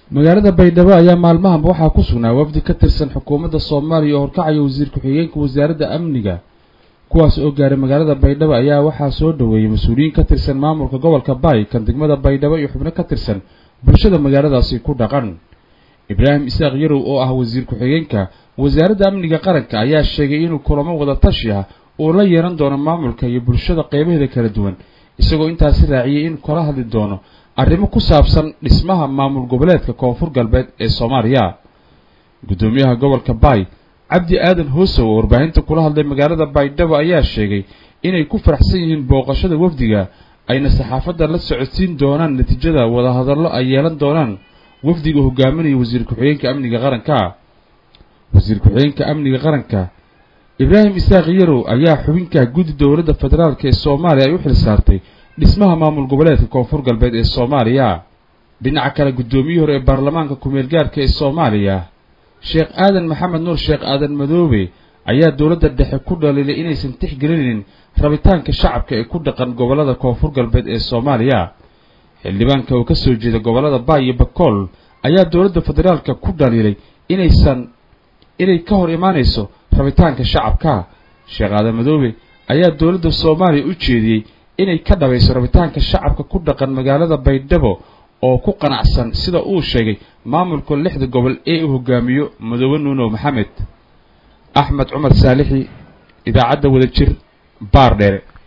magaalada baydhabo ayaa maalmahanba waxaa ku sugnaa wafdi ka tirsan xukuumadda soomaaliya oo horkacaya wasiir ku-xigeenka wasaaradda amniga kuwaas oo gaaray magaalada baydhabo ayaa waxaa soo dhoweeyey mas-uuliyiin ka tirsan maamulka gobolka baay kan degmada baydhabo iyo xubno ka tirsan bulshada magaaladaasi ku dhaqan ibraahim isaaq yarow oo ah wasiir ku-xigeenka wasaaradda amniga qaranka ayaa sheegay inuu kulamo wada tashi ah uu la yeehan doono maamulka iyo bulshada qeybaheeda kala duwan isagoo intaasi raaciyey inuu kala hadli doono arrimo ku saabsan dhismaha maamul goboleedka koonfur galbeed ee soomaaliya guddoomiyaha gobolka baay cabdi aadan hoosow oo warbaahinta kula hadlay magaalada baydhabo ayaa sheegay inay ku faraxsan yihiin booqashada wafdiga ayna saxaafadda la socodsiin doonaan natiijada wadahadallo ay yeelan doonaan wafdiga hogaaminaya wasiir ku-xigeenka amniga qaranka wasiir ku-xigeenka amniga qaranka ibraahim isaaq yarow ayaa xubinka guddi dowladda federaalk ee soomaaliya ay u xil saartay dhismaha maamul goboleedka koonfur galbeed ee soomaaliya dhinaca kale guddoomiyihii hore ee baarlamaanka ku-meel gaarka ee soomaaliya sheekh aadan maxamed nuur sheekh aadan madoobe ayaa dowladda dhexe ku dhaliilay inaysan tixgelinaynin rabitaanka shacabka ee ku dhaqan gobollada koonfur galbeed ee soomaaliya xildhibaanka oo ka soo jeeda gobollada baay iyo bakool ayaa dowladda federaalka ku dhaliilay inaysan inay ka hor imaanayso rabitaanka shacabka sheekh aadan madoobe ayaa dowladda soomaaliya u jeediyey inay ka dhabayso rabitaanka shacabka ku dhaqan magaalada baydhabo oo ku qanacsan sida uu sheegay maamulka lixda gobol ee uu hogaamiyo madoobe nuunow maxamed axmed cumar saalixi idaacadda wadajir baar dheere